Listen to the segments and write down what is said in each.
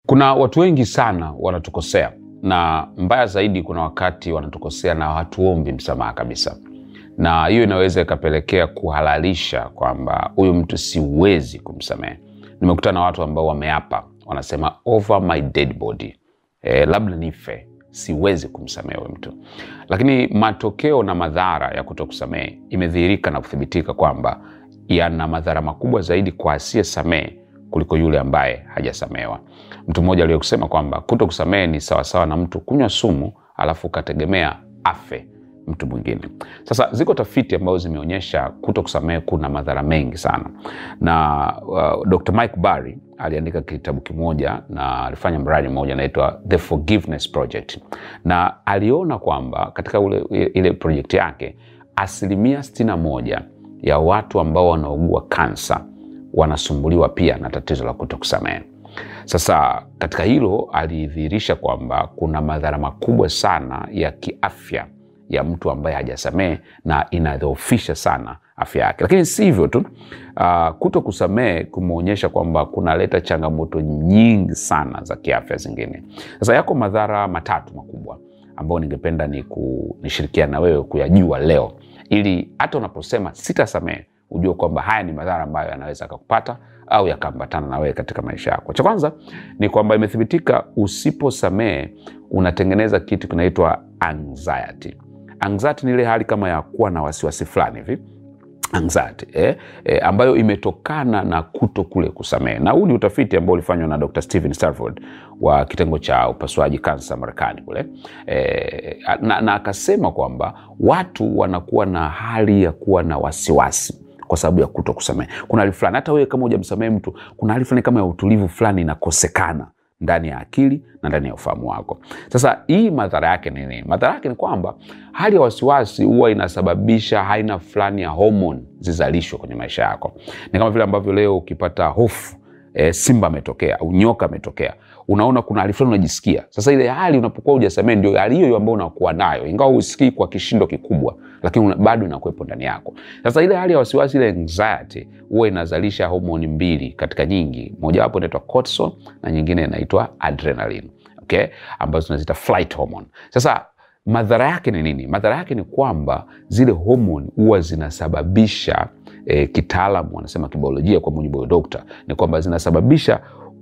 Kuna watu wengi sana wanatukosea, na mbaya zaidi, kuna wakati wanatukosea na hatuombi msamaha kabisa, na hiyo inaweza ikapelekea kuhalalisha kwamba huyu mtu siwezi kumsamehe. Nimekutana na watu ambao wameapa, wanasema over my dead body, e, labda nife siwezi kumsamehe huyu mtu, lakini matokeo na madhara ya kutokusamehe imedhihirika na kuthibitika kwamba yana madhara makubwa zaidi kwa asiyesamehe kuliko yule ambaye hajasamehewa. Mtu mmoja aliye kusema kwamba kuto kusamehe ni sawasawa na mtu kunywa sumu alafu ukategemea afe mtu mwingine. Sasa ziko tafiti ambazo zimeonyesha kuto kusamehe kuna madhara mengi sana, na uh, Dr. Mike Barry aliandika kitabu kimoja na alifanya mradi mmoja anaitwa The Forgiveness Project, na aliona kwamba katika ule, ile project yake asilimia sitini na moja ya watu ambao wanaugua kansa wanasumbuliwa pia na tatizo la kuto kusamehe. Sasa katika hilo alidhihirisha kwamba kuna madhara makubwa sana ya kiafya ya mtu ambaye hajasamehe na inadhoofisha sana afya yake. Lakini si hivyo tu, uh, kuto kusamehe kumeonyesha kwamba kunaleta changamoto nyingi sana za kiafya zingine. Sasa yako madhara matatu makubwa ambayo ningependa ni nishirikiana na wewe kuyajua leo, ili hata unaposema sitasamehe ujue kwamba haya ni madhara ambayo yanaweza akakupata au yakaambatana na wewe katika maisha yako. Cha kwanza ni kwamba imethibitika, usiposamehe unatengeneza kitu kinaitwa anxiety. Anxiety ni ile hali kama ya kuwa na wasiwasi fulani hivi anxiety eh, eh, ambayo imetokana na kuto kule kusamehe, na huu ni utafiti ambao ulifanywa na Dr. Stephen Stanford wa kitengo cha upasuaji kansa Marekani kule eh, na, na akasema kwamba watu wanakuwa na hali ya kuwa na wasiwasi kwa sababu ya kuto kusamehe. Kuna hali fulani, hata wewe kama hujamsamehe mtu, kuna hali fulani kama ya utulivu fulani inakosekana ndani ya akili na ndani ya ufahamu wako. Sasa hii madhara yake ni nini? Madhara yake ni kwamba hali ya wasiwasi huwa inasababisha aina fulani ya homoni zizalishwe kwenye maisha yako. Ni kama vile ambavyo leo ukipata hofu e, simba ametokea au nyoka ametokea, unaona kuna hali fulani unajisikia. Sasa ile hali unapokuwa hujasamehe, ndio hali hiyo ambayo unakuwa nayo, ingawa husikii kwa kishindo kikubwa, lakini bado inakuwepo ndani yako. Sasa ile hali ya wasiwasi, ile anxiety, huwa inazalisha homoni mbili katika nyingi, mojawapo inaitwa cortisol na nyingine inaitwa adrenaline, okay, ambazo tunaziita flight hormone. Sasa madhara yake ni nini? Madhara yake ni kwamba zile homoni huwa zinasababisha E, kitaalamu wanasema kibiolojia, kwa mujibu wa dokta, ni kwamba zinasababisha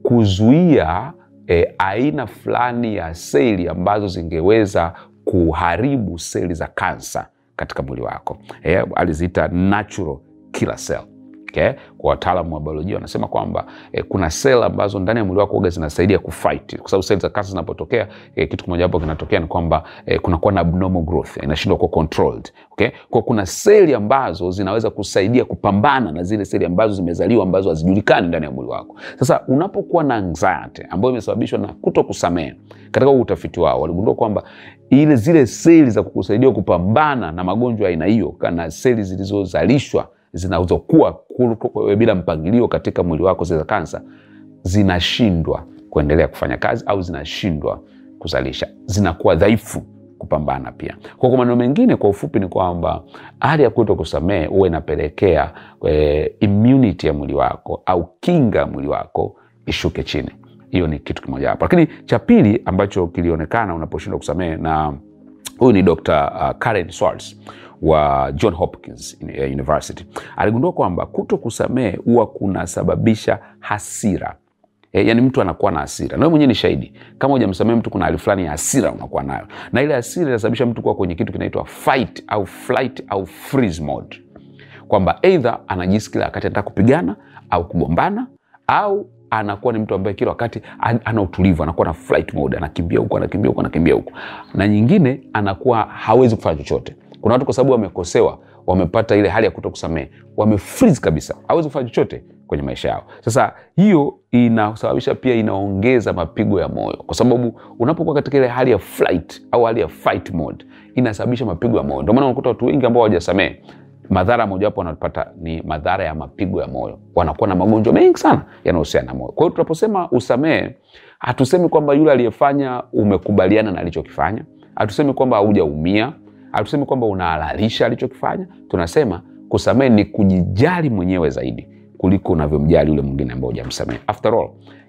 kuzuia e, aina fulani ya seli ambazo zingeweza kuharibu seli za kansa katika mwili wako. E, aliziita natural killer cell. Okay? Kwa wataalamu wa biolojia wanasema kwamba eh, kuna sel ambazo ndani ya mwili wako uga zinasaidia kufight, kwa sababu seli za kansa zinapotokea, eh, kitu kimoja hapo kinatokea ni kwamba eh, kunakuwa na abnormal growth, inashindwa kuwa controlled. Okay? Kwa kuna seli ambazo zinaweza kusaidia kupambana na zile seli ambazo zimezaliwa ambazo hazijulikani ndani ya mwili wako. Sasa unapokuwa na anxiety ambayo imesababishwa na kuto kusamehe, katika utafiti wao waligundua kwamba ile zile seli za kukusaidia kupambana na magonjwa aina hiyo kana seli zilizozalishwa zinazokuwa bila mpangilio katika mwili wako za kansa zinashindwa kuendelea kufanya kazi au zinashindwa kuzalisha, zinakuwa dhaifu kupambana pia. Kwa kwa maneno mengine, kwa ufupi ni kwamba hali ya kuto kusamehe huwa inapelekea e, immunity ya mwili wako au kinga ya mwili wako ishuke chini. Hiyo ni kitu kimoja hapo, lakini cha pili ambacho kilionekana unaposhindwa kusamehe, na huyu ni Dr. uh, Karen Swartz wa John Hopkins University aligundua kwamba kuto kusamehe huwa kunasababisha hasira. E, yani mtu anakuwa na hasira, na wewe mwenyewe ni shahidi. Kama hujamsamehe mtu, kuna hali fulani ya hasira unakuwa nayo, na ile hasira inasababisha mtu kuwa kwenye kitu kinaitwa fight au flight au freeze mode, kwamba eidha anajisi kila wakati anataka kupigana au kugombana au anakuwa ni mtu ambaye kila wakati ana utulivu, anakuwa na flight mode, anakimbia huku anakimbia huku anakimbia huku, na nyingine anakuwa hawezi kufanya chochote. Kuna watu kwa sababu wamekosewa, wamepata ile hali ya kuto kusamehe, wamefreeze kabisa, hawezi kufanya chochote kwenye maisha yao. Sasa hiyo inasababisha pia, inaongeza mapigo ya moyo, kwa sababu unapokuwa katika ile hali ya flight au hali ya fight mode, inasababisha mapigo ya moyo. Ndio maana unakuta watu wengi ambao hawajasamehe madhara mojawapo wanapata ni madhara ya mapigo ya moyo, wanakuwa na magonjwa mengi sana yanayohusiana na moyo. Kwa hiyo tunaposema usamehe, hatusemi kwamba yule aliyefanya umekubaliana na alichokifanya, hatusemi kwamba haujaumia, hatusemi kwamba unahalalisha alichokifanya. Tunasema kusamehe ni kujijali mwenyewe zaidi kuliko unavyomjali yule mwingine ambao hujamsamehe. After all,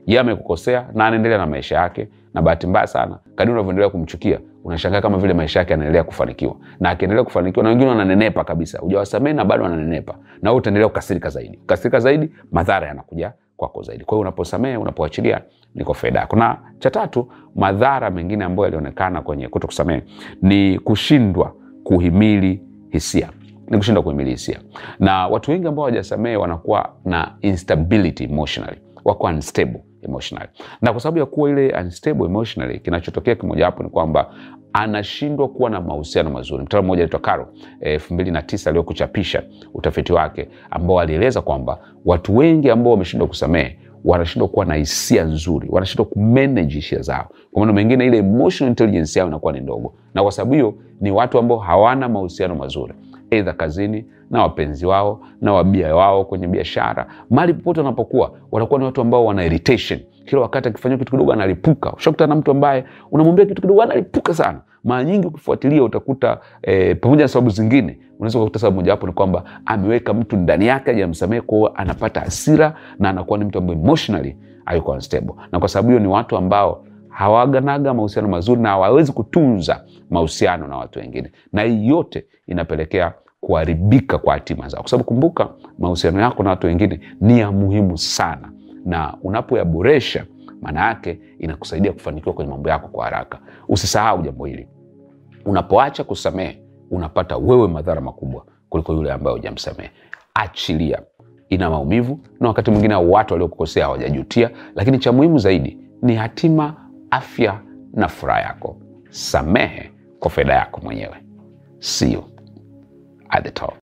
Yeye amekukosea na anaendelea na maisha yake, na bahati mbaya sana, kadri unavyoendelea kumchukia unashangaa kama vile maisha yake yanaendelea kufanikiwa, na akiendelea kufanikiwa, na wengine wananenepa kabisa, hujawasamehe na bado wananenepa, na wewe utaendelea kukasirika zaidi. Kukasirika zaidi, madhara yanakuja kwako zaidi. Kwa hiyo unaposamehe, unapoachilia, ni kwa faida yako. Na cha tatu, madhara mengine ambayo yalionekana kwenye kuto kusamehe ni kushindwa kuhimili hisia ni kushindwa kuhimili hisia, na watu wengi ambao hawajasamehe wanakuwa na instability emotionally, wako unstable emotionally, na kwa sababu ya kuwa ile unstable emotionally, kinachotokea kimojawapo ni kwamba anashindwa kuwa na mahusiano mazuri. Mtaalamu mmoja anaitwa Caro elfu mbili na tisa aliokuchapisha utafiti wake ambao alieleza kwamba watu wengi ambao wameshindwa kusamehe wanashindwa kuwa na hisia nzuri, wanashindwa kumanage hisia zao. Kwa maana mengine, ile emotional intelligence yao inakuwa ni ndogo, na kwa sababu hiyo ni watu ambao hawana mahusiano mazuri, aidha kazini na wapenzi wao na wabia wao kwenye biashara, mahali popote wanapokuwa, wanakuwa ni watu ambao wana irritation kila wakati akifanyia kitu kidogo analipuka. Ushakutana na mtu ambaye unamwambia kitu kidogo analipuka sana. Mara nyingi ukifuatilia utakuta eh, pamoja na sababu zingine, unaweza kukuta sababu mojawapo ni kwamba ameweka mtu ndani yake hajamsamehe, kwa hiyo anapata hasira na anakuwa ni mtu ambaye emotionally hayuko unstable, na kwa sababu hiyo ni watu ambao hawaganaga mahusiano mazuri na hawawezi kutunza mahusiano na watu wengine, na hii yote inapelekea kuharibika kwa hatima zao, kwa sababu kumbuka, mahusiano yako na watu wengine ni ya muhimu sana na unapoyaboresha maana yake inakusaidia kufanikiwa kwenye mambo yako kwa haraka. Usisahau jambo hili, unapoacha kusamehe unapata wewe madhara makubwa kuliko yule ambaye hujamsamehe. Achilia, ina maumivu na wakati mwingine watu waliokukosea hawajajutia, lakini cha muhimu zaidi ni hatima, afya na furaha yako. Samehe kwa faida yako mwenyewe. See you at the top.